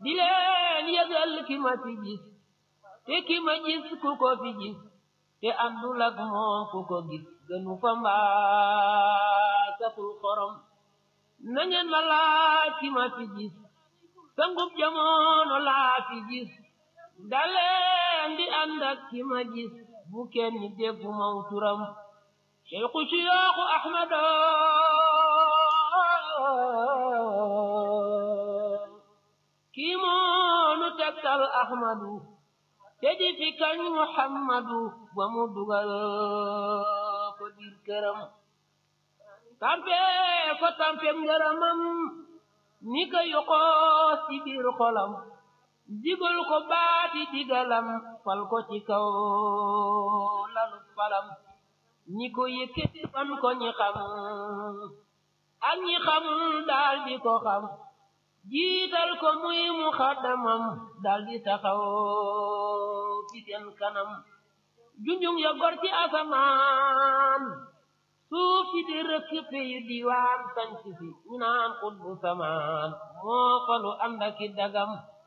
di leen yëgal ki ma fi gis te ki ma gis ku ko fi gis te àndul ak moom ku ko gis gënu fa mbaa saful xorom na ngeen ma laaj ki ma fi gis sangub jamono laa fi gis daleen di ànd ak ki ma gis bu kenn déggu maw turam Cheikhu Siyaaxu Ahmado kii moonu tegtal Ahmadu te di fi kañ Muhammadu ba mu dugal ko biir këram tampe ko tampe ngërëmam ni ko yoxoos ci biir xolam digal ko baati digalam fal ko ci kaw lalu falam ñi ko yëkkati fan ko ñi xam ak ñi xamul daal di ko xam jiital ko muy mu xaddamam daal di taxaw ci seen kanam junjung ya gor ci asamaan suuf si di rëkk yu diwaan sanc si ñu naan xutbu samaan moo falu ànd aki dagam